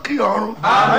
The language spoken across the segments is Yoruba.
lókè ọ̀run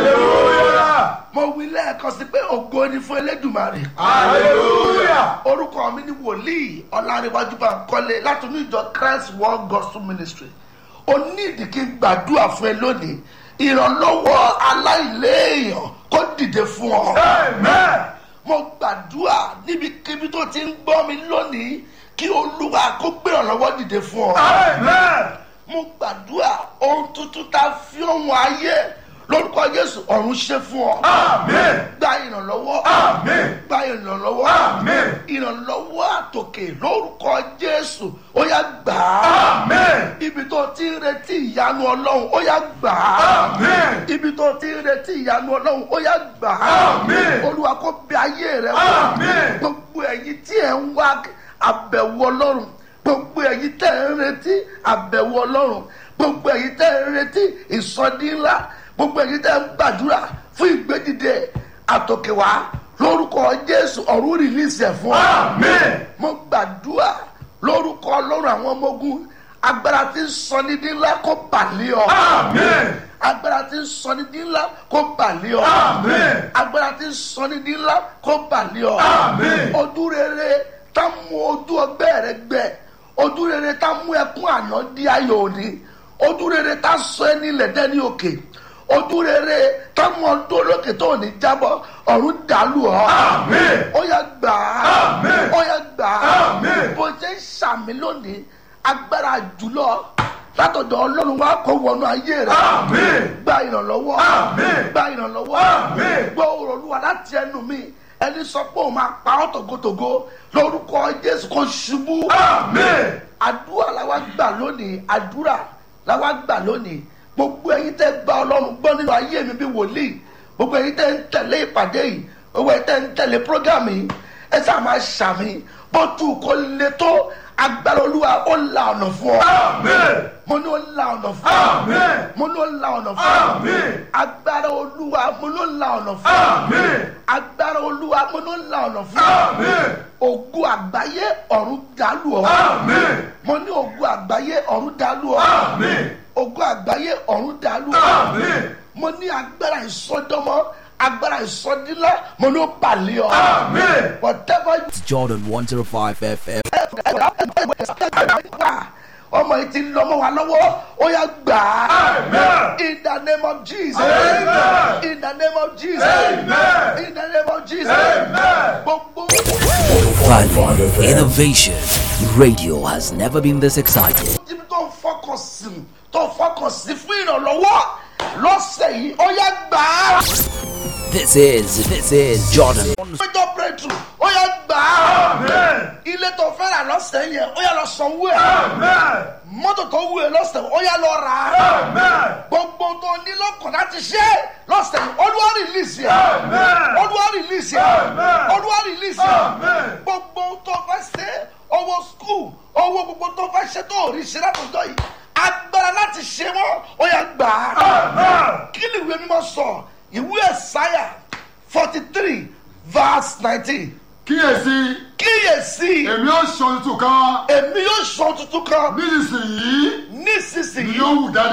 hallelujah mo wí lẹ́ẹ̀kan sí pé ògo ni fún elédùmarè hallelujah orúkọ mi ni wòlíì ọ̀làríwájú bá ń kọ́lé láti inú ìjọ christ world gospel ministry o ní ìdí kí n gbàdúrà fún ẹ lónìí ìrànlọ́wọ́ aláìléèyàn kó dìde fún ọ amen mo gbàdúrà níbikíbi tó ti ń gbọ́ mi lónìí kí olúwa kó gbé ìrànlọ́wọ́ dìde fún ọ amen mo gbàdúrà ohun tuntun tá a fi ohun ayé lórúkọ jésù ọ̀run ṣe fún ọ amen gba ìrànlọ́wọ́ amen gba ìrànlọ́wọ́ amen ìrànlọ́wọ́ àtòkè lórúkọ jésù ó yá gbà á amen ibi tó ti ń retí ìyanu ọlọ́run ó yá gbà á amen ibi tó ti ń retí ìyanu ọlọ́run ó yá gbà á Àmín. olúwa kó bẹ ayé rẹ wò Àmín. gbogbo ẹ̀yin tí ẹ̀ ń wá àbẹ̀wò ọlọ́run gbogbo ẹ̀yin tẹ̀ ń retí àbẹ̀wò ọlọ́run gbogbo ẹ̀yin tẹ̀ ń retí ìsọdí ńlá gbogbo ẹ̀yin tẹ̀ ń gbàdúrà fún ìgbédìde àtòkèwá lórúkọ jésù ọ̀run rìlíìsì ẹ̀ fún ọ amen mo gbàdúrà lórúkọ ọlọ́run àwọn ọmọ ogun agbára tí ń sọ ní dín ńlá kó bàlẹ́ ọ amen agbára tí ń sọ ní dín ńlá kó bàlẹ́ ọ amen agbára tí ń sọ ní dín ńlá kó bàlẹ́ ọ Àmín. ojú rere tá mú ojú ọgbẹ́ rẹ gbẹ ojú rere tá mú ẹkún àná di ayọ̀ òní ojú rere tá sọ ẹni lẹ́dẹ́ ní òkè ojú rere tá mú ọdún olókè tó ní jábọ́ ọ̀run dàlú ọ Àmín. ó yá gbà á Àmín. ó yá gbà á Àmín. bó ṣe ń ṣàmì lónìí agbára jùlọ látọ̀dọ̀ ọlọ́run wá kó wọnú ayé rẹ Àmín. gba ìrànlọ́wọ́ Àmín. gba ìrànlọ́wọ́ Àmín. gbọ́ ọ̀rọ̀ olúwa láti ẹnu mi ẹni sọ pé òun máa pa ọ́ tògótògó lórúkọ jésù kò ṣubú amen àdúrà làwa gbà lónìí àdúrà làwa gbà lónìí gbogbo ẹyin tẹ gba ọlọ́run gbọ́ nínú ayé mi bí wòlíì gbogbo ẹyin tẹ ń tẹ̀lé ìpàdé yìí gbogbo ẹyin tẹ ń tẹ̀lé prógámù yìí ẹ sáà máa ṣàmì bó tu kó le tó agbára olúwa ó la ọ̀nà fún ọ amen mo ní ó la ọ̀nà fún ọ amen mo ní ó la ọ̀nà fún ọ amen agbára olúwa mo ní ó la ọ̀nà fún ọ amen agbára olúwa mo ní ó la ọ̀nà fún ọ amen ògùn àgbáyé ọ̀run dàlú ọ amen mo ní ògùn àgbáyé ọ̀run dàlú ọ amen ògùn àgbáyé ọ̀run dàlú ọ amen mo ní agbára ìsọdọmọ agbára ìsọdílá mo ní ó balẹ̀ ọ amen whatever Jordan 105 FM. ọmọ yìí ti lọ́mọ wa lọ́wọ́ ó yà gbà á amen in the name of jesus Amen. in the name of jesus Amen. in the name of jesus Amen. gbogbo. Value, innovation. Radio has never been this exciting. ibi tó ń fọkàn sí tó ń fọkàn sí fún ìrànlọ́wọ́ lọ́sẹ̀ yìí ó yá gbà á. This is, this is Jordan. péjọ breakthrough ó yá gbà á. amen ilé tó fẹ́ rà lọ́sẹ̀ yẹn ó yá lọ sanwó ẹ̀. amen mọ́tò tó wù ẹ́ lọ́sẹ̀ ó yá lọ rà á. amen gbogbo tó ní lọ́kàn láti ṣe lọ́sẹ̀ yìí olúwa rìlíìsì ẹ̀. Amen. olúwa rìlíìsì ẹ̀. Amen. olúwa rìlíìsì ẹ̀. Amen. gbogbo tó fẹ́ ṣe owó skul owó gbogbo tó fẹ́ ṣe tó rí ṣe látọjọ́ yìí agbára láti ṣe wọ́n ó yá gbà á. amen kí ni ìwé mímọ́ sọ ìwé ẹ̀sáyà forty three verse nineteen kíyèsí kíyèsí èmi ó sọ tuntun kan èmi yóò sọ tuntun kan nísinsìnyí nísinsìnyí yóò wù jáde.